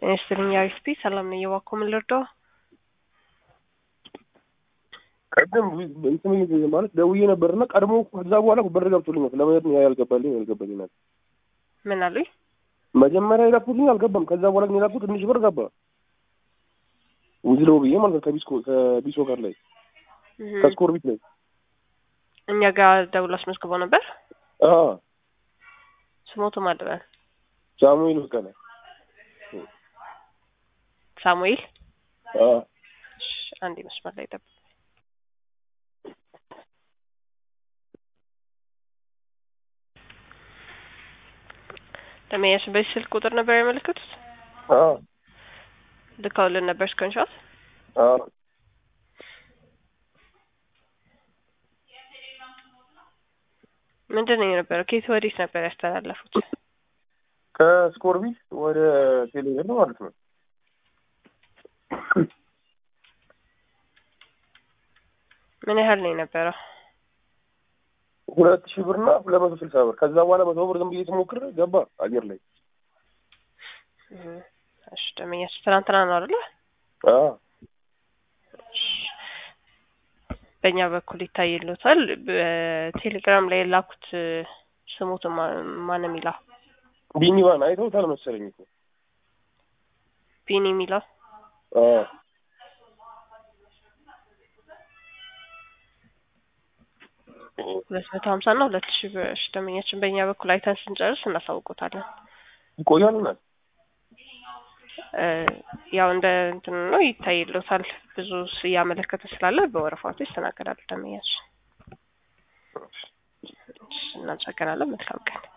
ጤና ይስጥልኝ አሪፍ ሰላም ነው እየዋኮ ምን ልርዳው? ቀደም እንትን ማለት ደውዬ ነበርና ቀድሞ ከዛ በኋላ ብር ገብቶልኛል። ለማየት ነው ያልገባልኝ ያልገባልኝ ነገር ምን አሉኝ? መጀመሪያ የላኩልኝ አልገባም። ከዛ በኋላ ግን የላኩት ትንሽ ብር ገባ ውዝለው ብዬ ማለት ነው ከቢስኮ ከቢሶ ጋር ላይ ከስኮር ቢት ላይ እኛ ጋር ደውሎ አስመዝግበው ነበር። አዎ ስሞቱ ማለበል ሳሙኤል በቀለ ሳሙኤል አዎ እሺ፣ አንድ መስመር ላይ ጠብቅ። ለመያሽ በዚህ ስልክ ቁጥር ነበር ያመለከቱት? አዎ ልከውልን ነበር ስክሪንሾት። አዎ ምንድን ነው የነበረው? ከየት ወዴት ነበር ያስተላለፉት? ከስኮር ቢት ወደ ቴሌብር ነው ማለት ነው። ምን ያህል ነው የነበረው? ሁለት ሺህ ብርና ሁለት መቶ ስልሳ ብር። ከዛ በኋላ መቶ ብር ዝም ብዬ ስሞክር ገባ አየር ላይ። እሺ ደመኛች ትናንትና ነው አይደለ? አዎ በእኛ በኩል ይታይልዎታል። በቴሌግራም ላይ የላኩት ስሙት ማን የሚለው ቢኒዋን አይተውታል መሰለኝ እኮ ቢኒ የሚለው አዎ ሁለት መቶ ሀምሳ እና ሁለት ሺህ ብር። እሺ ደመኛችን በእኛ በኩል አይተን ስንጨርስ እናሳውቆታለን። ይቆያል እና ያው እንደ እንትን ነው ይታይልዎታል። ብዙ እያመለከተ ስላለ በወረፋቱ ይስተናገዳል። ደመኛችን እናመሰግናለን። መልካም ቀን